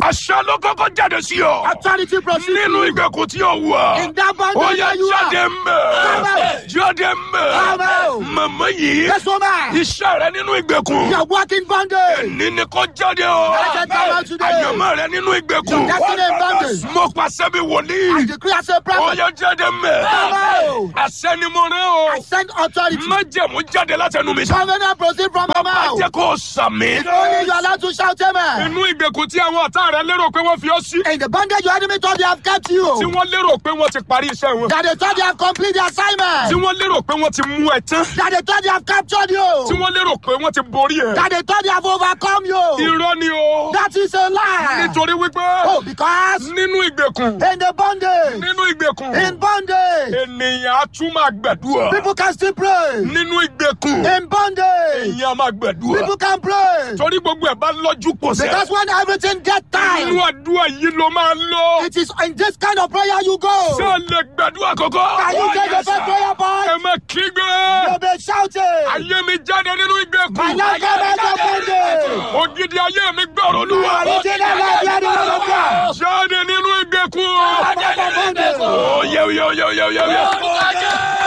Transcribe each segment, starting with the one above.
àṣẹ ló kọ́kọ́ jáde sí ọ. Authority proceed. nínú ìgbèkùn tí o wà. In that bondage ó yẹ where you jáde are. mbẹ. Come jáde mbẹ. Come out. màmá yìí. Yes, woman. iṣẹ́ rẹ nínú ìgbèkùn. You are walking bondage. ní ni kò jáde o. Let it come out today. àyànmọ́ rẹ nínú ìgbèkùn. Your destiny in bondage. mo pàṣẹ bí I wòlíì. decree as a ó prophet. yẹ jáde mbẹ. Come out. àṣẹ ni mo rẹ o. I send authority. májẹ̀mú jáde látẹnu mi. Covenant proceed from my má mouth. jẹ́ kó o sàmì. Only you are allowed to shout amen. inú ìgbèkùn tí àwọn ọ̀tá rẹ lérò pé wọ́n fi ọ́ sí. In the bondage your enemy thought they have kept tí you. wọ́n lérò pé wọ́n ti parí iṣẹ́ wọn. That they thought they have completed the tí assignment. wọ́n lérò pé wọ́n ti mú ẹ tán. That they thought they have captured tí you. wọ́n lérò pé wọ́n ti borí ẹ. That they thought they have overcome you. irọ́ ni o. That is a lie. nítorí wípé Oh, because nínú ìgbèkùn in the bondage, nínú ìgbèkùn in bondage, ènìyàn á tún máa gbàdúrà. people can still pray. nínú ìgbèkùn In bondage, èèyàn á máa gbàdúrà. people can pray. torí gbogbo ẹ̀ bá lọ́jú pọ̀ sẹ́. Because when everything gets inú time, àdúrà yìí ló máa lọ. it is in this kind of prayer you ṣé go. ẹ lè gbàdúrà kọ́kọ́. Can you take the first prayer ẹ point? má kígbe. You'll be shouting. ayé mi jáde nínú ìgbèkùn. My life come out of bondage. ògidì ayé mi gbọ́rọ̀ olúwa. Original life, you are the Lord of God. jáde nínú ìgbèkùn. Out of bondage. ó yẹ yẹ yẹ yẹ yẹ yẹ.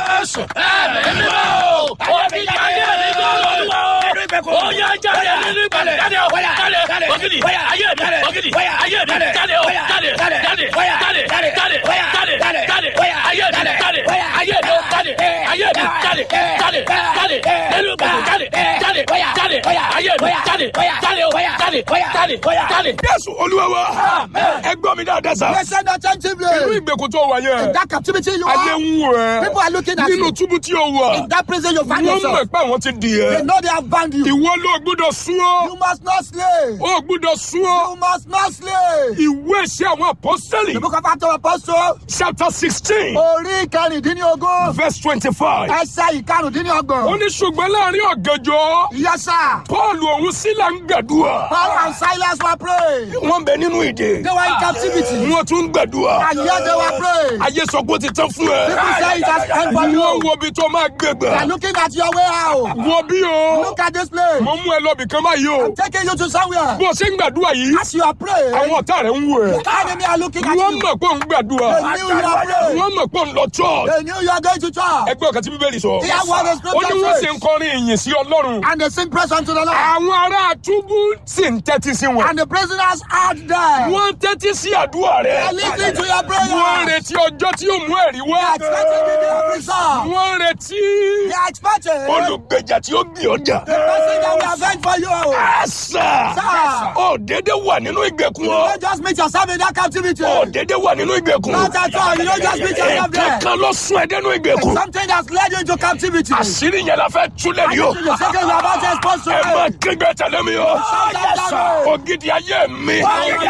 jésù olúwa wa. ẹ gbọ́ mi dáadáa sá. Listen inú attentively. ìgbèkùn tó wà yẹn. That captivity you ayé are, ń wò people ẹ́. are looking at nínú you. túbú tí o wà. In that prison you find wọ́n yourself. mọ̀ pé àwọn ti dì They ẹ́. know they have bound you. ìwọ ló gbúdọ̀ sún You ọ́. must not slay. ó gbúdọ̀ sún ọ́. You must not slay. ìwé ìṣe àwọn apọ́sítẹ́lì. The book of Acts of Apostles, chapter sixteen orí ìkẹrìndínlógún, verse twenty-five. ẹsẹ̀ ó ìkarùndínlọ́gbọ̀n. ní ṣùgbọ́n láàrin ọ̀gànjọ́ Yes, sir. paul òun sílà ń gbàdúrà. Paul and Silas were praying. wọ́n bẹ nínú ìdè. They were in captivity. wọ́n tún ń gbàdúrà. And yet they were praying. ayé sọ pé ó ti tán fún ẹ. People say it has end for wọ́n you. wo ibi tó máa gbé They are gbà. looking at your way out. wo bí o. Look at this place. mo mú ẹ lọ bìkan báyìí o. Taking you to somewhere. bó o ṣe ń gbàdúrà yìí. As you are praying, àwọn ọ̀tá rẹ̀ ń wò ẹ́. the enemy are looking at wọ́n you. mọ̀ pé òun gbàdúrà. They knew you are praying. wọ́n mọ̀ pé òun lọ church. They knew you are going to church. ẹgbẹ́ ọ̀kan tí bíbélì sọ. Hear what the ó ní scripture wọ́n sì says. ń kọrin ìyìn sí ọlọ́run. And they sing praise unto the Lord. àwọn ará túbú sì ń tẹ́tí sí wọn. And the prisoners out there. wọ́n ń tẹ́tí sí àdúrà They are rẹ̀. listening to your wọ́n ń prayer. retí ọjọ́ tí yóò mú ẹ̀rí They wá. are expecting the day of result. wọ́n ń retí They are expecting the olùgbèjà tí ó gbé ọjà. person that will avenge for you. àṣà Sir. ó dédé wà nínú ìgbèkùn You ọ. don't just meet yourself in that captivity. ó dédé wà nínú ìgbèkùn. Not at all. You don't just meet yourself there. kankan ló sún ẹ dẹnu ìgbèkùn. Something that's led you into captivity. àṣírí yẹn la fẹ́ túlẹ̀ And ní o. this is the second you are about to expose to ẹ má it. kígbe tẹ̀lé mi o. Yes, sir. ògidì ayé mi.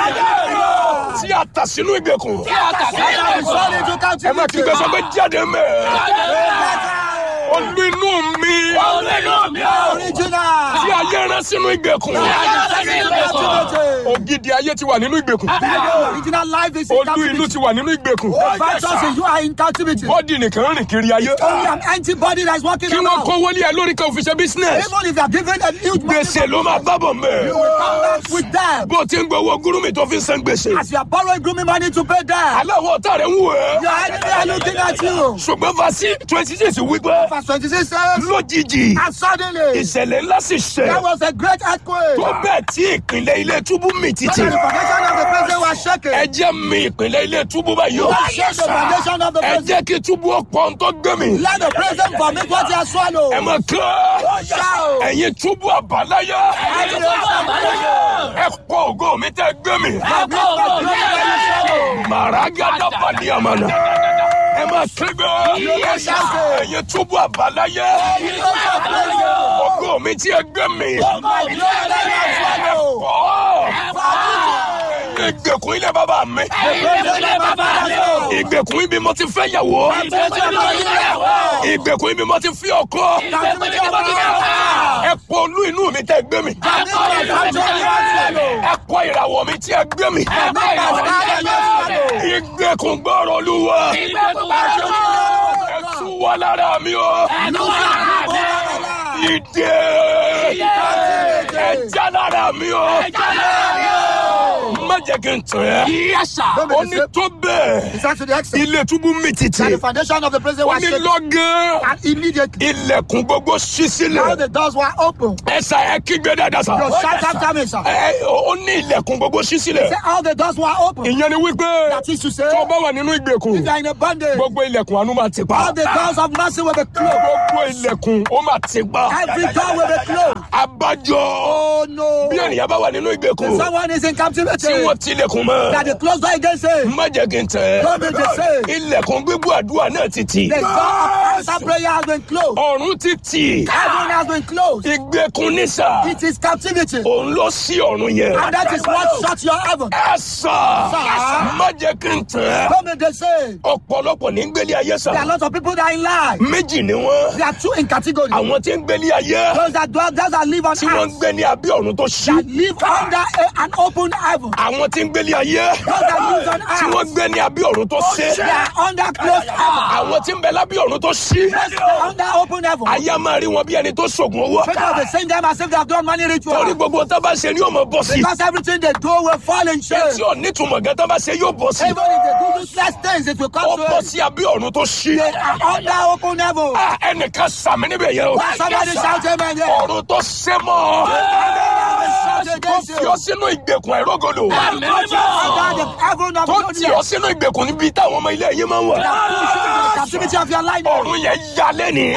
tí a tà sínú ìgbèkùn. Satan is sold into ẹ má kígbe sọ pé captivity. jáde mẹ́. olú inú mi. Original. tí ayé rán sínú ìgbèkùn. ògidì ayé ti wà nínú ìgbèkùn. Original life is in olú inú captivity. ti wà nínú ìgbèkùn. Virtuous in you are in captivity. bọ́dì nìkan rìn kiri ayé. Only an empty body that is walking kí wọ́n around. kówó lé ẹ lórí kan òfin ṣe business. Even if you are given a huge money, gbèsè ló máa bábọ̀ mẹ́. you will come back with them. bó o ti ń gbowó gúrúmì tó fi ń san gbèsè. As you are borrowing grooming money to pay them, aláwọ̀ ọ̀tá rẹ̀ ń wò ẹ́. your enemy are looking at you. ṣùgbọ́n fasi twenty six wípé Verse 26 says, lójijì and suddenly ìṣẹ̀lẹ̀ ńlá sì there ṣẹ̀ was a great earthquake. tó bẹ́ẹ̀ tí ìpínlẹ̀ ilé túbú mì títì. And the foundation of the prison was shaken. ẹ jẹ́ mi ìpínlẹ̀ ilé túbú báyìí o. Shake the foundation of the ẹ prison. jẹ́ kí túbú ọ̀pọ̀ ń tó gbé mi. Let the prison vomit what he has swallowed. ẹ mọ̀ kán Shout. ẹ̀yin túbú àbáláyé ẹ pọ̀ ògo mi tẹ́ gbé mi. màràgádà pàdé àmàlà ẹ máa kígbe ẹ̀yin túbú àbáláyé ògo mi tí ẹ gbé mi. Ọ̀ ìgbèkùn ilé bàbá mi ìgbèkùn ibi mo ti fẹ́ yàwó ìgbèkùn ibi mo ti fi ọkọ ẹ pọ olú inú mi tẹ́ gbé mi ẹ kọ ìràwọ̀ mi tí ẹ gbé mi ìgbèkùn gbọ́rọ̀ olúwa ẹ tú wá lára mi o ìdè ẹ já lára mi o no. má jẹ́ kí n tàn ẹ́ Yes, sir. Don't be ó ní deceived. tó bẹ́ẹ̀ He said to the extent ilé túbú mi tìtì that the foundation of the prison ó was ní shaken. lọ́gán And immediately, ilẹ̀kùn gbogbo ṣí now sílẹ̀ the doors were open. ẹ̀sà ẹ̀ kígbe dáadáa sá Your shout after me, sir. ẹ̀ ó ní ilẹ̀kùn gbogbo ṣí sílẹ̀ Say all the doors were open. ìyẹn ni wípé That is to say, tó bá wà nínú ìgbèkùn if you are in a bondage, gbogbo ilẹ̀kùn àánú máa ti pa all the doors of mercy will be closed. gbogbo ilẹ̀kùn ó máa ti pa Every door will be closed. abájọ Oh no. bí ènìyàn bá wà nínú ìgbèkùn Someone is in captivity. tí wọ́n tilẹ̀kùn mọ́ That the closed door against him. má jẹ́ kí n tẹ̀ Don't be deceived. ilẹ̀kùn gbígbó àdúrà náà ti tì The door of answer prayer has been closed. ọ̀run ti tì Heaven has been closed. ìgbèkùn nísà It is captivity. òun ló sí ọ̀run yẹn And that is what shut your heaven. ẹ sà Sà. má jẹ́ kí n tẹ̀ Don't be deceived. ọ̀pọ̀lọpọ̀ ní gbélé ayé sà There are lots of people that are in life. méjì ni wọ́n There are two in category. àwọn tí ń gbélé ayé Those that dwell, those that live on tí wọ́n ń earth. gbé ní abẹ́ ọ̀run tó ṣí That live under a, an open heaven. àwọn tí ń gbélé ayé Those that live on tí wọ́n earth. gbé ní abẹ́ ọ̀run tó ṣí They are under closed heaven. àwọn tí ń bẹ lábẹ́ ọ̀run tó ṣí They are under open heaven. ayé máa rí wọn bí ẹni tó ṣògùn owó People will be saying them as if they have done money torí ritual. gbogbo tó bá ṣe ni yóò mọ bọ́ sí Because everything they do will fall in shame. tí ò nítumọ̀ gan tó bá ṣe yóò bọ́ sí Even if they do useless things, it will ó come to bọ́ it. sí abẹ́ ọ̀run tó ṣí They are under open heaven. Ah, ẹnìkan sàmì níbẹ̀ yẹn o Somebody shout amen there. ọ̀run tó ṣe mọ́ Shout tó against fi you. ọ sínú ìgbèkùn ẹ̀rọ́gọdọ̀ Under the heaven of tó tì ọ God. sínú ìgbèkùn níbi táwọn ọmọ ilé yẹn máa ń wà The captivity of your life. ọ̀run yẹn ya lẹ́ni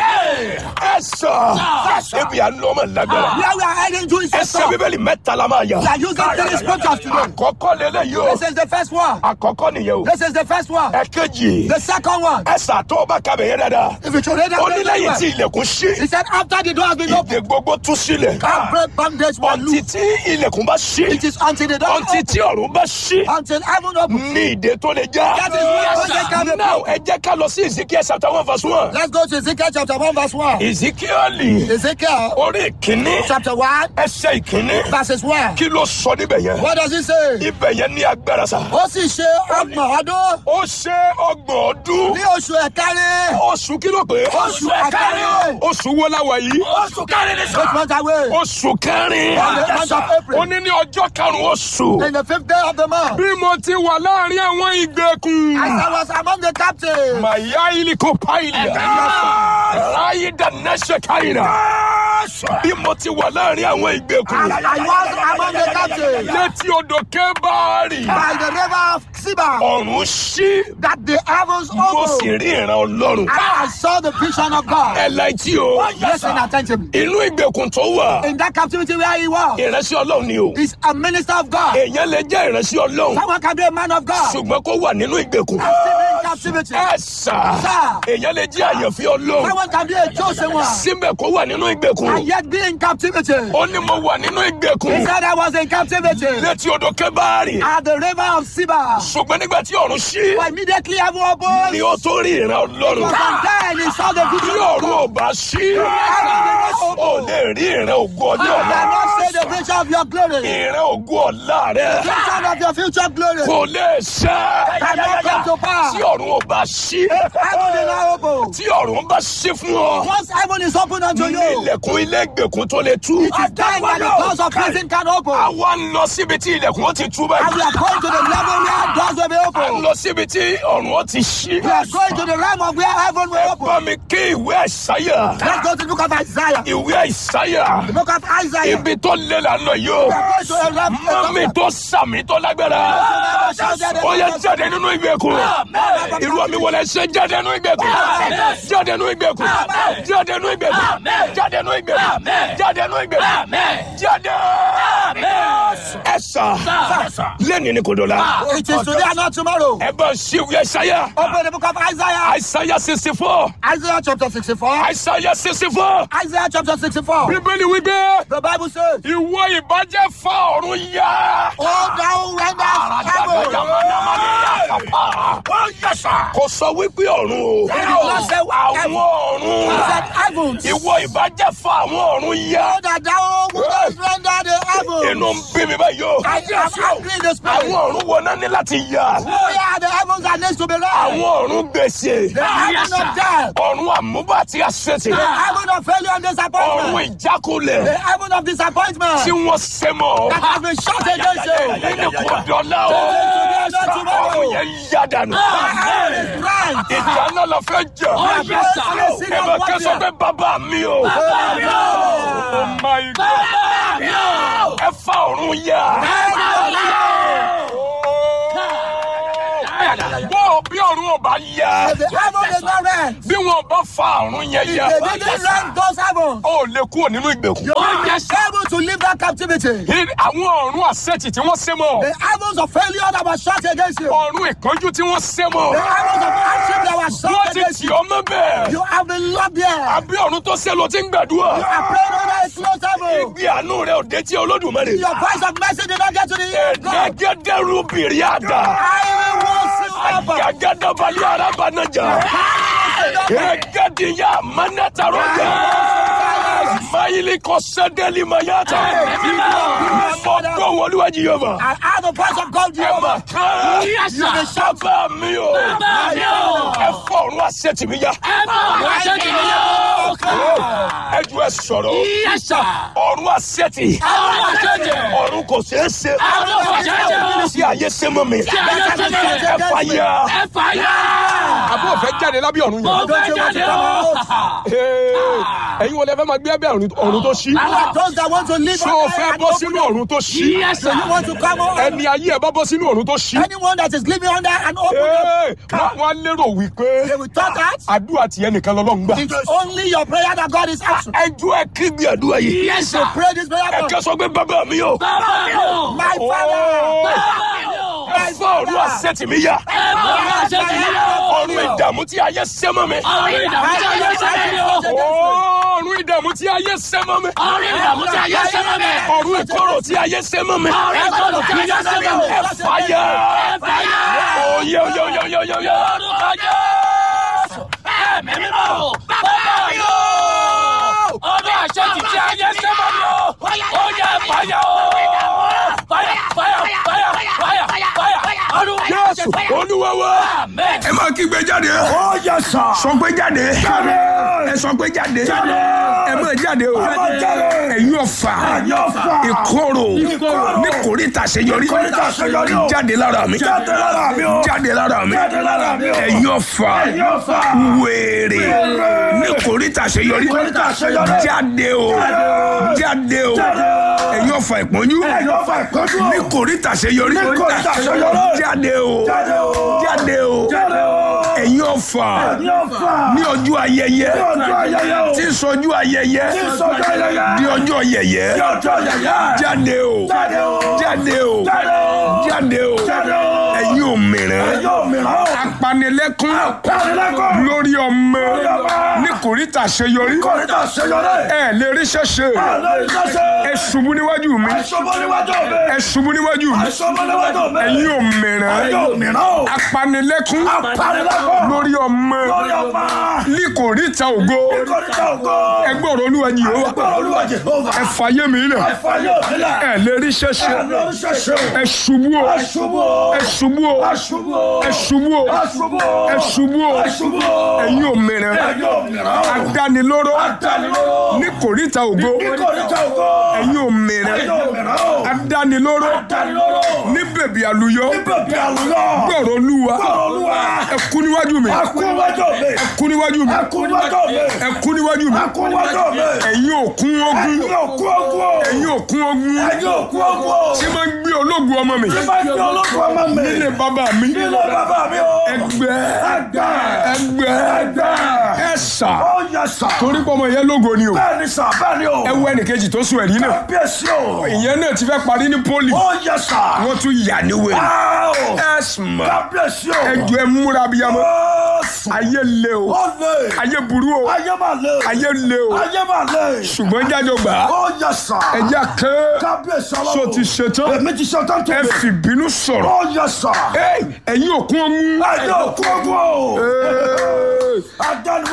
ẹ sọ ebi à ń lọ ọmọ lágbára Where we are heading to is a ẹsẹ̀ stop. bíbélì mẹ́ta la máa yà We are using three scriptures today. àkọ́kọ́ lélẹ̀ yìí o This is the first one. àkọ́kọ́ nìyẹn o This is the first one. ẹ̀kejì The second one. ẹsẹ̀ àtọ́ ọba kabẹ̀ yẹn dáadáa If you should read ó ní that, lẹ́yìn tí very well. ilẹ̀kùn ṣí he said, after the door has been opened, ìdè gbogbo tú sílẹ̀ break bondage will ọtí loose. tí ilẹ̀kùn bá ṣí It is until the door ọtí opens, tí ọ̀run bá ṣí until heaven opens. ní ìdè tó lè já That is where bondage can be now ẹ jẹ́ ká lọ sí Ezekiel chapter one verse one Let's go to Ezekiel chapter 1, verse 1. Ezekiel Ezekiel orí ìkíní chapter 1, ẹsẹ̀ ìkíní verses 1. kí ló sọ níbẹ̀ yẹn What does it say? ibẹ̀ yẹn ní agbára sa Ó sì ṣe ọgbọ̀n ọdún ó ṣe ọgbọ̀n ọdún ní oṣù ẹ̀kárí. oṣù kí ló pé Oṣù ẹ̀kárí. oṣù wo la wà yìí Oṣù kẹrin ní Which month are we? oṣù kẹrin On the month of ó April. ní ní ọjọ́ karùn-ún oṣù In the fifth day of the month. bí mo ti wà láàrin àwọn ìgbèkùn. As I was among the captives. Maya iliko pailia. Ráyé dánáṣẹ́ káyìnà. Bí mo ti wà láàrin àwọn ìgbèkùn. I was among the captives. Létí odò Kébárì. By the river of Siba. Ọ̀run ṣí. That the heavens Mo sì opened. rí ìran Ọlọ́run. And I saw the vision of God. Ẹ láìtí o. Listen attentively. Inú ìgbèkùn tó wà. In that captivity where he was, Ìránṣẹ́ Ọlọ́run ni o. is a minister of God. Èèyàn lè jẹ́ ìránṣẹ́ Ọlọ́run. Someone can be a man of God. Ṣùgbọ́n kó wà nínú ìgbèkùn. And still be in captivity. Ẹ sà. Sir. Èèyàn lè jẹ́ àyànfẹ́ Ọlọ́run. Someone can be a chosen one. Síbẹ̀ kó wà nínú ìgbèkùn. And yet be in captivity. Ó ní mo wà nínú He ìgbèkùn. said I was in captivity Létí odò Kébárì. at the river of Siba. ṣùgbọ́n nígbà tí ọ̀run ṣí But immediately heaven opened. ni ó tó rí ìran ọlọ́run And then he saw the tí vision of ọ̀run ò God. bá ṣí Heaven ó lè rí ìran ògo ọjọ́ You ọ̀la cannot say the vision of your glory. ìran ògo ọ̀la rẹ Vision of your future glory. kò lè ṣẹ Cannot come to pass. tí ọ̀run ò bá ṣí Heaven is now open. tí ọ̀run bá ṣí fún ọ Once heaven is open unto ní you, ilẹ̀kùn ilé ìgbèkùn tó lè tú it is then that the doors of prison can open. àwa ń lọ síbi tí ilẹ̀kùn ó ti tú And we báyìí are going to the level where doors will be à ń open. lọ síbi tí ọ̀run ó ti ṣí We are going to the realm of where heaven will ẹ open. bá mi kí ìwé àìsáyà Let's go to the book of Isaiah. ìwé àìsáyà The book of Isaiah. ibi tó lé la lọ yìí o. We are going to a realm mami tó sàmì tó lágbára ó yẹ jáde nínú ìgbèkùn irú àmì wọlé ṣe jáde nínú ìgbèkùn jáde nínú ìgbèkùn jáde nínú ìgbèkùn jáde nínú ìgbèkùn jáde nínú ìgbèkùn jáde ẹ sà lẹ́ni ni kò dọ̀la It is today and not tomorrow. ẹ bá ṣíwèé ṣáyà Open the book of Isaiah. àìsáyà sixty four Isaiah chapter 64. àìsáyà sixty four Isaiah chapter 64. bíbélì wípé The Bible says, ìwọ ìbàjẹ́ fa ọ̀run yá. Oh, thou renders heaven. kò sọ wípé ọ̀run o. not say àwọn He ọ̀run. said, Heavens. ìwọ ìbàjẹ́ fa àwọn ọ̀run yá. Oh, that thou wouldest render the heaven. inú ń bí mi báyìí o. I am angry in the spirit. àwọn ọ̀run wo náà ní láti yà. Oh yeah, the heavens are next to be right. àwọn ọ̀run gbèsè. The heaven of death. ọ̀run àmúbà àti àṣetì. The heaven of failure and ọ̀run disappointment. ìjákulẹ̀. The heaven of disappointment. tí wọ́n ṣe mọ́. That has been shot against you. ẹni kò dọ́là o. ọ̀run yẹn yá dànù. Heaven is right. ìjà náà la fẹ́ jà. ẹ bá kẹ́sọ̀ pé bàbá mi o. Oh my God. ẹ fa ọ̀run yá. bó bí ọ̀run ò bá yá. If the heaven is not rent, bí wọn bá fa ọ̀run yẹn if yá. they didn't rent those heavens, ó lè kúrò nínú ìgbèkùn. you are able to leave that captivity. àwọn ọ̀run àṣetì tí wọ́n ṣe mọ́. The heavens of failure that was shot against you. ọ̀run ìkánjú tí wọ́n ṣe mọ́. The heavens of hardship that was wọ́n shot ti against tì you. ọ́ mọ́ bẹ́ẹ̀. You have been locked there. àbí ọ̀run tó ṣe ló ti ń gbàdúrà. You are praying under a closed heaven. ìgbé àánú rẹ̀ ò dé tí olódùmarè. Your voice of mercy did not get to the ear of God. ẹ̀ẹ́dẹ́gẹ́dẹ́rú bìrì àdá. I will once you ever. àgàgàdàbàlì arábànájà. ẹ̀ẹ́dẹ́gẹ́dìyà mánátàrọ́jà. mayili kọ́sẹ́dẹ́lì mayata. fọ́tò wọlúwàjì yóò bá. I have the voice of God ẹ Jehovah. máa kán. bàbá mi o. ẹ fọ ọ̀run àṣetì mi yá. ẹ ju ẹ sọ̀rọ̀. ọ̀run àṣetì. ọ̀run kò ṣeé ṣe. tí ayé ṣe mọ́ mi. ẹ fà yá. àbúrò fẹ́ jáde lábẹ́ ọ̀run yẹn. Don't you want to come out? Ee, ẹ̀yin wọlé fẹ́ máa gbé abẹ́ ọ̀run ọ̀run tó ṣí. You are those that want to live ṣé o on fẹ́ earth and bọ́ open sínú up. ọ̀run tó ṣí. So you want to come out? ẹni ayé ẹ bá bọ́ sínú ọ̀run tó ṣí. Anyone that is living under an open up, Ee, wọ́n wọ́n á lérò wípé they will thought that àdúrà tiẹ̀ nìkan lọ́lọ́run gbà. it's only your prayer that God is answering. ẹ ju ẹ kí gbé àdúrà yìí. So pray this prayer ẹ for kẹ́ sọ pé bàbá mi o. my father. ẹ fọ ọ̀run àṣetì mi yá. ọ̀run ìdààmú tí ayé ṣe mọ́ mi. ọ̀run ìdààmú tí ayé ṣe mọ́ mi. ọ̀run ìkorò tí ayé ṣe mọ́ mi. ẹ fàyà. oyè oyè oyè oyè oyè oyè. Ọdún àṣẹ ti ti ayé sẹ́mọ̀ mi o. Ó yẹ fàyà o. Fàyà fàyà fàyà fàyà fàyà. Ọdún àṣẹ Jésù Olúwa wa. Amen. ẹ máa kígbe jáde. Oh yes sir. sọ pé jáde. ẹ sọ pé jáde. ẹ máa jáde o. jáde. ẹ̀yin ọ̀fà. ọ̀fà. ìkorò. ní kòríta àṣeyọrí. kòríta àṣeyọrí o. jáde lára mi. Jáde lára mi o. jáde lára mi. Jáde lára mi o. ẹ̀yin ọ̀fà. ọ̀fà. wèrè. ní kòríta àṣeyọrí. Kòríta àṣeyọrí. jáde o. jáde o. ẹ̀yin ọ̀fà ìpọ́njú. ọ̀fà ìkọ́jú o. ní kòríta àṣeyọrí. Ní kòríta àṣeyọrí. jáde o. Jáde o. jáde o. Jáde o. ẹ̀yin ọ̀fà ọ̀fà. ní ọjọ́ ayẹyẹ ọjọ́ ayẹyẹ o. tí ń sọjú ayẹyẹ sọjọ́ ayẹyẹ. di ọjọ́ yẹyẹ ọjọ́ ayẹyẹ. jáde o Jáde o. jáde o Jáde o. jáde o Jáde o. ẹ̀yin òmìrán Yóò mìíràn o. apanilẹ́kún Pàdínlẹ́kọ̀ọ́. lórí ọmọ ọmọ. ní kòríta àṣeyọrí Kòríta àṣeyọrí. ẹ lè rí ṣẹṣẹ Àlọ́ ìṣẹ́ṣẹ́. ẹ ṣubú níwájú mi Àìṣọ́bọ̀ níwájú mi. ẹ ṣubú níwájú mi Àìṣọ́bọ̀ níwájú mi. ẹ̀yin òmìrán Yóò mìíràn o. apanilẹ́kún Pàdínlẹ́kọ̀ọ́. lórí ọmọ Lórí ọmọ. ní kòríta ògo Kòríta ògo. ẹgbẹ́ ọ̀rọ̀ olúwa yìí ó wà Ẹgbẹ́ Olúwa Jèhófà. ẹ fàyè mi lẹ̀ Ẹ̀fà yóò nílẹ̀. ẹ lè rí ṣẹṣẹ Àlọ́ ìṣẹ́ṣẹ́. ẹ ṣubú o Àṣubú o. ẹ ṣubú o Àṣubú o. ẹ ṣubú o Àṣubú o. ẹ ṣubú o Àṣubú o. ẹ̀yin òmìnira Yóò mìíràn o. adánilóró Àdánilóró. ní kòríta ògo Kòríta ògo. ẹ̀yin òmìnira Yóò mìíràn o. adánilóró Àdánilóró. ní bèbí àlùyọ Bèbí àlùyọ. gbọ̀rọ̀ olúwa Olúwa. ẹ kú níwájú mi Ẹkú níwájú mi. ẹ kú níwájú mi Ẹkú níwájú mi. ẹ kú níwájú mi Ẹkú níwájú mi. ẹ̀yin òkun ogun Ẹ̀yin òkú ogun o. ẹ̀yin òkun ogun Ẹ̀yin òkú ogun o. tí máa ń gbé ológun ọmọ mi Tí bá gbé ológun ọmọ mi. nílé bàbá mi Nílé bàbá mi o. ẹgbẹ́ Ẹgbẹ́. ẹgbẹ́ Ẹgbẹ́. ẹ̀sà Ó yẹ sà. torí pé ọmọ yẹn lógo ni o Bẹ́ẹ̀ni sà bẹ́ẹ̀ni o. ẹ wo ẹnìkejì tó sùn ẹ̀rí náà Kábíyèsí o. ìyẹn náà ti fẹ́ parí ní pólì Ó yẹ sà. wọ́n tún yà ní wèrè Áò. ẹ̀sùnmọ̀ Kábíyèsí o. ẹjọ́ ẹ múra bíyamọ Ó sùn. ayé le o Ó lè. ayé burú o Ayé máa lè. ayé le o Ayé máa lè. ṣùgbọ́n jájọ gbà á Ó yẹ sà. ẹjẹ́ ké Kábíyèsí ọlọ́run. so ti ṣetán Èmi ti ṣe tán tó ẹ mi. fìbínú sọ̀rọ̀ Ó yẹ sà. Ẹ́, ẹ̀yin òkun ogun Ẹ̀yin òkú ogun o. Ẹ́, Adániwá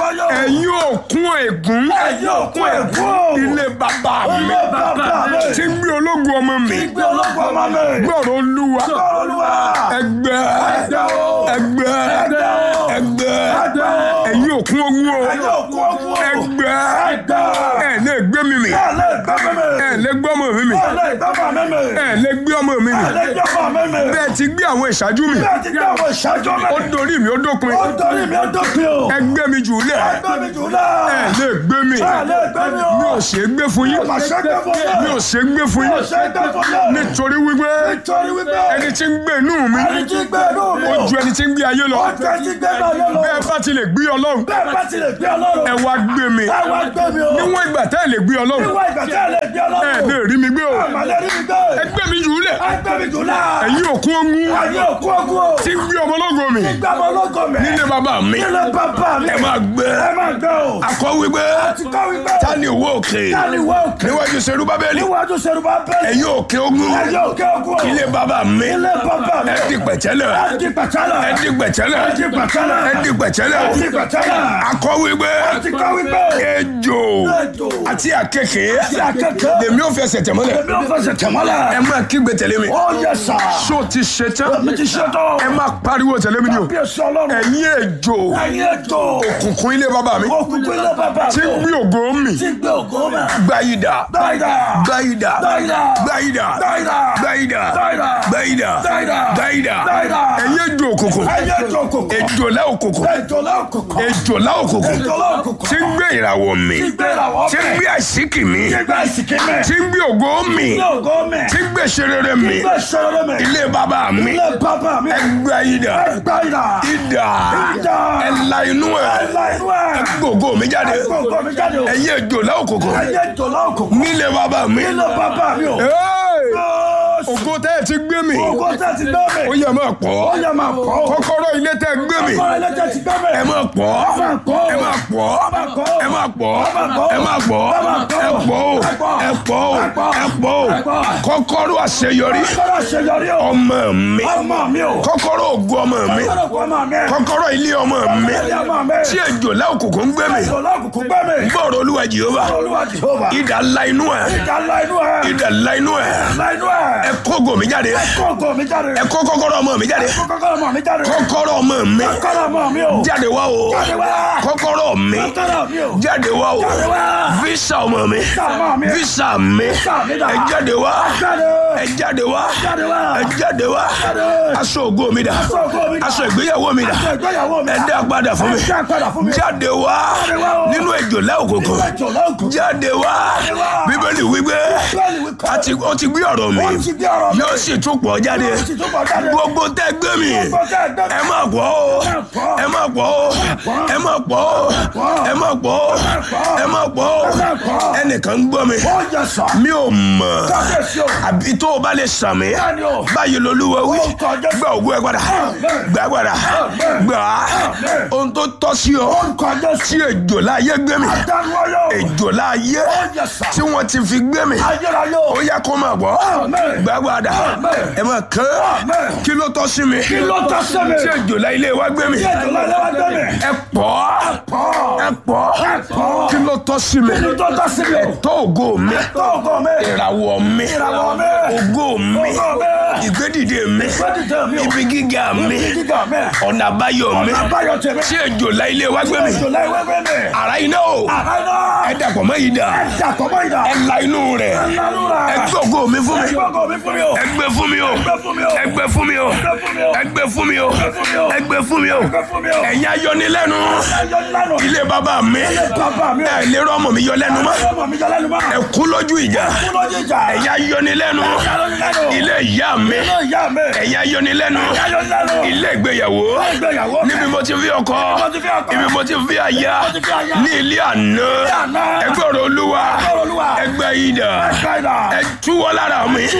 Ayérayé o. ẹ̀yin òkun ègún Ẹ̀yin òkun ègún o. ilé bàbá mi Ilé bàbá mi. tí ń gbé ológun ọmọ mi Gbígbé ológun ọmọ mi. gbọ́rọ̀ olúwa Gbọ́rọ̀ Olúwa. ẹgbẹ́ Ẹgbẹ́ o. ẹgbẹ́ Ẹgbẹ́ o. ẹgbẹ́ Ẹgbẹ́ o. ẹ̀yin òkun ogun o Ẹ̀yin òkun ogun o. ẹgbẹ́ Ẹgbẹ́. ẹ̀ lè gbé mi mì Ẹ lè gbẹ́ mi mi. ẹ̀ lè gbé ọmọ mi mì Ẹ lè gbẹ́ ọmọ mi mi. ẹ̀ lè gbé ọmọ mi mì Ẹ lè gbẹ́ ọmọ mi mi. bẹ́ẹ̀ ti gbé àwọn ìṣáájú mi Bẹ́ẹ̀ ti gbé àwọn ìṣáájú mi. ó dorí mi ó dópin Ó torí mi ó dópin o. ẹgbẹ́ mi jù lẹ̀ Ẹgbẹ́ mi jù náà. ẹ̀ lè gbé mi Ẹ lè gbẹ́ mi o. mi ò ṣe é gbé fún yín Mà ṣe gbé fún yín. mi ò ṣe é gbé fún Mi ò yín ṣe gbé fún yín. nítorí wípé Nítorí wípé ẹni tí ń gbé inú mi ẹni tí gbé inú mi ó o. ju ẹni tí ń gbé ayé lọ Ó ju ẹni tí gbé náà yẹn lọ. bẹ́ẹ̀ bá ti lè gbé ọlọ́run Bẹ́ẹ̀ bá ti lè gbé ọlọ́run. ẹ wá gbé mi Ẹ wá gbé mi o. níwọ̀n ìgbà tẹ́ ẹ lè gbé ọlọ́run Níwọ̀n ìgbà tí ẹ lè gbé ẹ ọlọ́run. lè rí mi gbé o Àmàlẹ́ rí mi gbé. ẹgbẹ́ mi jù lẹ̀ Ẹgbẹ́ mi jù náà. ẹ̀yin òkun ogun Ayé òkú ogun o. tí ń gbé ọmọ ológo mi Gbé ọmọ ológo mi. nílé bàbá mi Nílé bàbá mi. ẹ máa gbé Ẹ máa gbé o. akọ wípé Ti kọ́ wípé. ta ni òwò òkè Táni wọ òkè. níwájú serubábẹ́lì Níwájú Ṣerúbà bẹ́ẹ̀. ẹ̀yin òkè ogun Ayé òkè ogun o. ilé bàbá mi Ilé bàbá mi. ẹ di pẹ̀tẹ́lẹ̀ Ẹ di pàtàlà. ẹ di pẹ̀tẹ́lẹ̀ Ẹ di pàtàlà. ẹ di pẹ̀tẹ́lẹ̀ Ẹ di pàtàlà. akọ wípé Ti kọ́ wípé. ejò Ejò. àti àkekè Ti akẹ́kọ̀ọ́. lèmi ò fẹsẹ̀ tẹ̀mọ́lẹ̀ Èmi ò fẹsẹ̀ tẹ̀mọ́lẹ̀. ẹ máa kígbe tẹ̀lé mi Ó yẹ sà. ṣó ti ṣe tán Mi ti ṣe tán. ẹ máa pariwo tẹ̀lé mi ni o Bí èso ọlọ́run. ẹ̀yin ejò Ẹyin ètò. òkùnkùn ilé bàbá mi Òkùnkùn ilé bàbá tí ń mi. gbé ògo mi Ti gbé ògo mẹ́. gbáyìdá Dáìdá. gbáyìdá Dáìdá. gbáyìdá Dáìdá. gbáyìdá Dáìdá. gbáyìdá Dáìdá. gbáyìdá Dáìdá. ẹ̀yin ejò òkùnkùn Ẹyin ètò òkùnkùn. ejòlá òkùnkùn Ejòlá òkùnkùn. ejòlá òkùnkùn Ejòlá òkùnkùn. tí ń gbé ìràwọ̀ mi Ti gbé ìràwọ̀ tí ń mẹ́. gbé àṣíkì mi Ti gbé ìsìnkí mẹ́. tí ń gbé ògo mi Ti gbé ògo mẹ́. tí ń gbé ṣerere mi Ti gbé ìṣòro mẹ́. ilé bàbá mi Ilé bàbá mi. gbáyìdá Dáìdá. ìdá Ìdá. ẹ̀la inú ẹ̀ Ẹ̀la inú ẹ̀. gbogbo mi jáde Gbogbo mi jáde o. ẹ̀yin ejòlá òkùnkùn Ẹyin ètòlá òkùnkùn. nílé bàbá mi Ilé bàbá mi o. Hey! Jésù. ògo tẹ́ ẹ ti gbé mi Ògo tẹ́ ti gbé mi. ó yẹ máa pọ̀ Ó yẹ máa pọ̀ o. kọ́kọ́rọ́ ilé tẹ́ ẹ gbé mi Ọkọ ẹlẹ́jẹ̀ ti gbé mi. ẹ máa pọ̀ máa pọ̀. ẹ máa pọ̀ Ó máa pọ̀. ẹ máa pọ̀ Ó máa pọ̀. ẹ máa pọ̀ Ó máa pọ̀. ẹ pọ̀ o Ẹ pọ̀. ẹ pọ̀ o Ẹ pọ̀. ẹ pọ̀ o Ẹ pọ̀. kọ́kọ́rọ́ àṣeyọrí Kọ́kọ́rọ́ àṣeyọrí o. ọmọ mi Ọmọ mi o. kọ́kọ́rọ́ ògo ọmọ mi Kọ́kọ́rọ́ kọ́ ọmọ mi. kọ́kọ́rọ́ ilé ọmọ mi Ilé ọmọ mi. tí ejòlá òkùnkùn ń gbé mi Ìṣòlá òkùnkùn gbé mi. gbọ́rọ̀ olúwa jehova Olúwa Jehova. idà ńlá inú ẹ̀ Ìjà ńlá inú ẹ̀. idà ńlá inú ẹ̀ Ńlá inú ẹ̀. ẹ kó ògo mi jáde Kó ògo mi jáde. ẹ kó kọ́kọ́rọ́ ọmọ mi jáde Kó kọ́kọ́rọ́ ọmọ mi jáde. kọ́kọ́rọ́ ọmọ mi Kọ́kọ́rọ́ ọmọ mi o. jáde wá o Jáde wá. kọ́kọ́rọ́ mi Kọ́kọ́rọ́ mi o. jáde wá o Jáde wá. visa ọmọ mi Visa ọmọ mi. visa mi mi dà. ẹ jáde wá Jáde. ẹ jáde wá Jáde wá. ẹ jáde wá Jáde. aṣọ ògo mi dà Aṣọ ògo mi dà. aṣọ ìgbéyàwó mi dà Aṣọ ìgbéyàwó mi ẹ dà. dá padà fún mi Ẹ dá padà fún mi. jáde wá Jáde wá o. nínú ejòlá òkùnkùn Ìṣòlá òkùnkùn. jáde wá wá. bíbélì wípé Bíbélì wípé. àti ó ti gbé ọ̀rọ̀ mi Ó ti gbé ọ̀rọ̀ mi. yóò sì tún pọ̀ jáde Yóò sì tún pọ̀ jáde. gbogbo tẹ́ gbé mi Gbogbo tẹ́ gbé mi. ẹ má pọ̀ o pọ̀. ẹ má pọ̀ o ẹ má pọ̀ o ẹ má pọ̀ o ẹ má pọ̀ o má pọ̀. ẹnìkan ń gbọ́ mi Ó yẹ sà. mi ò mọ̀ Kábíyèsí o. àbí tó o bá lè sàn mí Bẹ́ẹ̀ni o. báyìí lolúwa wí Ó kọjá. gba ògùn ẹ padà gbà padà gbà á ohun tó tọ́ sí ọ Orúkọ Jésù. tí ejò láyé gbé mi Adániwáyọ̀. ejò láyé Ó yẹ sà. tí wọ́n ti fi gbé mi Ayérayé o. ó yẹ kó máa bọ̀ Amen. gbà padà Amen. ẹ máa kán Amen. kí ló tọ́ sí mi Kí ló tọ́ sí mi? tí ejò láyé ilé wa gbé mi Kí ètò náà lọ́wọ́ gbé mi. ẹ pọ̀ Pọ̀. ẹ pọ̀ pọ̀. kí ló tọ́ sí mi Kí ló tọ́ sí mi o? tó ògo mi Tó ògo mi. ìràwọ̀ mi Ìràwọ̀ mi. ògo mi Ògo mi. ìgbédìde mi Gbẹ́dìde mi o. ibi gíga mi Ibi gíga mi. ọ̀nà àbáyọ mi Ọ̀nà àbáyọ tèmi. tí ejò láyé ilé wa gbé mi Ètò náà ìwé gbé mi. ara iná o Àbáyọ. ẹ dàpọ̀ mọ́ yìí dà Dàpọ̀ mọ́ ìdá. ẹ la inú rẹ̀ Ẹ̀lánú rẹ̀. ẹ gbé ògo mi fún mi Gbọ́gọ̀ mi fún mi o. ẹ gbé fún mi o Gbé fún mi o. ẹ gbé fún mi o Gbé fún mi o. ẹ gbé fún mi o Gbé fún mi o. ẹ gbé fún mi o Gbé fún mi o. ẹ̀yin ayọnilẹ́nu Ẹyọ lánàá. ilé bàbá mi Bàbá mi o. ẹ lérò ọmọ mi yọ lẹ́nu mọ́ Ọmọ mi jẹ lẹ́nu mọ́. ẹ kú lójú ìjà Kú lójú ìjà. ẹ̀yin ayọnilẹ́nu Ayọ̀nilẹ́nu. ilé ìyá mi Ilé ìyá mi. ẹ̀yin ayọnilẹ́nu Ayọ̀nilẹ́nu. ilé ìgbéyàwó Ìgbéyàwó. níbi mo ti fi ọkọ mo ti fi ọkọ. ibi mo ti fi aya ti fi aya. ní ilé àná àná. ẹgbẹ́ ọ̀rọ̀ olúwa ọ̀rọ̀ Olúwa. ẹgbẹ́ ìdà Ẹgbẹ́ ìdà. ẹ túwọ́ lára mi Túwọ́ lára mi.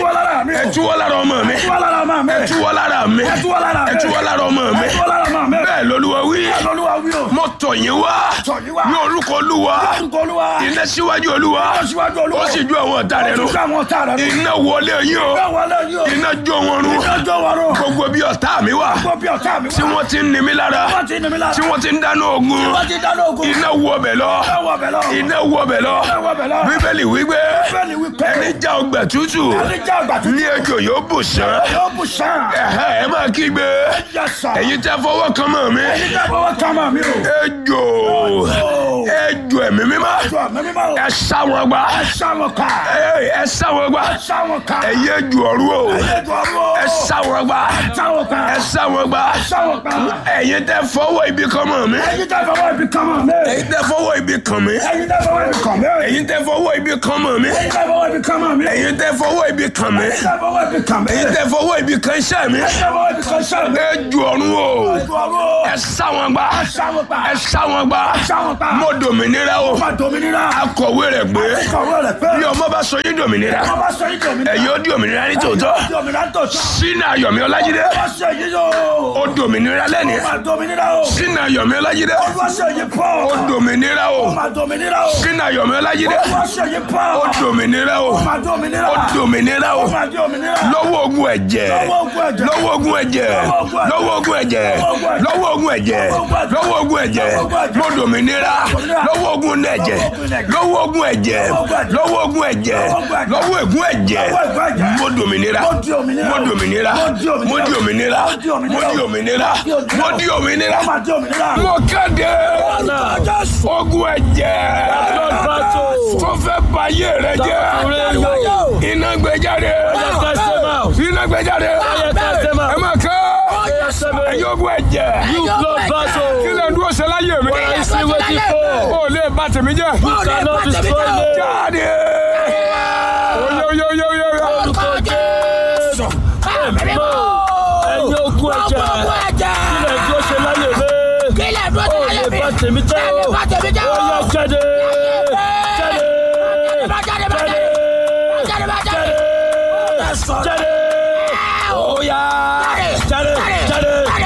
mi. ẹ tú wọ́ lára ọmọ mi Tú wá lára ọmọ mi. ẹ tú wọ́ lára mi Ẹ tú wá lára mi. ẹ tú wọ́ lára ọmọ mi Ẹ tú wá lára ọmọ mi. bẹ́ẹ̀ lolúwa wí Olúwa wí o. mo tọ̀ yín wá Tọ̀ yín wá. ní orúkọ olúwa Orúkọ Olúwa. iná síwájú olúwa Ó síwájú Olúwa. ó sì ju àwọn ọ̀tá rẹ̀ Ó run sì ju àwọn ọ̀tá rẹ̀ run. iná wọlé yín o Bẹ́ẹ̀ wọlé yìí o. iná jó wọn run Ìjọ wa rò. gbogbo bí ọ̀tá mi wà Gbogbo bí ọ̀tá mi wá. tí wọ́n ti ń ni mí lára Wọ́n ti ní mi lára. tí wọ́n ti ń dáná ogun Wọ́n ti dáná ogun. iná wọ bẹ̀ lọ Iná wọ bẹ̀ lọ. iná wọ bẹ̀ lọ Iná wọ bẹ̀ lọ. bíbélì wípé Bẹ́ẹ̀ni wípé. ẹni já ọgbà tútù Ẹni jẹ́ àgbà tó ní ejò yóò bù sán yóò bù sàn. ẹ̀hẹ́ ẹ máa kígbe Yẹ sà. ẹ̀yin tẹ́ fọwọ́ kan mọ́ mi Ẹni jẹ́ fọwọ́ ká máa mi o. ejò ejò ẹ̀mí mímọ́ Jọ mi mímọ́ o. ẹ sá wọn gbá Ẹ sá wọn ká. Ẹ- ẹ sá wọn gbá Ẹ sá wọn ká. ẹ̀yin ejò ọ̀rú o Ẹ jọ ọ̀rọ̀ o. ẹ sá wọn gbá Ẹ sá wọn ká. ẹ sá wọn gbá Ẹ sá wọn ká. ẹ̀yin tẹ́ fọwọ́ ibi kan mọ́ mi Ẹni jẹ́ fọwọ́ ibi kan máa mi. ẹ̀yin tẹ́ fọwọ́ ibi kan mi Ẹni jẹ́ fọwọ́ ibi kan mi. ẹ̀yin tẹ́ fọwọ́ ibi kan mọ́ mi Ẹni jẹ́ fọwọ́ ibi kan máa mi. Ẹni ẹ̀yin tẹ́ fọwọ́ ibi kan mi jẹ́ fọwọ́ ibi kan mi. ẹ̀yin tẹ́ fọwọ́ ibi kan iṣẹ́ mi Ẹni jẹ́ fọwọ́ ibi kan sá mi. ejò ọ̀run o Ẹ jọ ọ̀rọ̀ o. ẹ sá wọn gbá Ẹ sá wọn ká. ẹ sá wọn gbá Ẹ sá wọn ká. mo dòmìnira o Ọba Dominira. akọ̀wé rẹ̀ gbé Kọ̀wé rẹ̀ pé. bí ọmọ bá sọ yín dòmìnira Wọ́n bá sọ yín Dominira. ẹ̀yin ó di òmìnira ní tòótọ́ Dominira tó sọ. sínú ayọ̀mí ọlájídé Wọ́n ṣe yí yóò. ó dòmìnira lẹ́ni Ọba Dominira o. sínú ayọ̀mí ọlájídé Wọ́n ṣe yí pọ̀. ó dòmìnira o Ọba Dominira o. sínú ayọ̀mí ọlájídé Wọ́n ṣe yí pọ̀. ó dòmìnira o Ọba Dominira. ó dòmìnira o Ọba Dominira. lọ́wọ́ ogun ẹ̀jẹ̀ Lọ́wọ́ ogun ẹ̀jẹ̀. lọ́wọ́ ogun ẹ̀jẹ̀ lọ́wọ́ ogun ẹ̀jẹ̀ lọ́wọ́ ogun ẹ̀jẹ̀ lọ́wọ́ ogun ẹ̀jẹ̀ mo dòmìnira lọ́wọ́ ogun ẹ̀jẹ̀ lọ́wọ́ ogun ẹ̀jẹ̀ lọ́wọ́ ogun ẹ̀jẹ̀ lọ́wọ́ ègún ẹ̀jẹ̀ mo dòmìnira mo dòmìnira mo di òmìnira mo di òmìnira mo di òmìnira Ọba Dominira. mo kéde ogun ẹ̀jẹ̀ tó fẹ́ ba ayé rẹ jẹ́ iná gbẹjáde iná gbẹjáde ẹ máa kẹ́ ẹ̀yin ogun ẹ̀jẹ̀ kí lè dúró ṣe láyé mi ó lè bà tèmi jẹ́ jáde oye oye oye oye oye ẹ̀yin ogun ẹ̀jẹ̀ kílẹ̀ dúró ṣe láyé mi ó lè bá tèmi jẹ́ ó ó yẹ jáde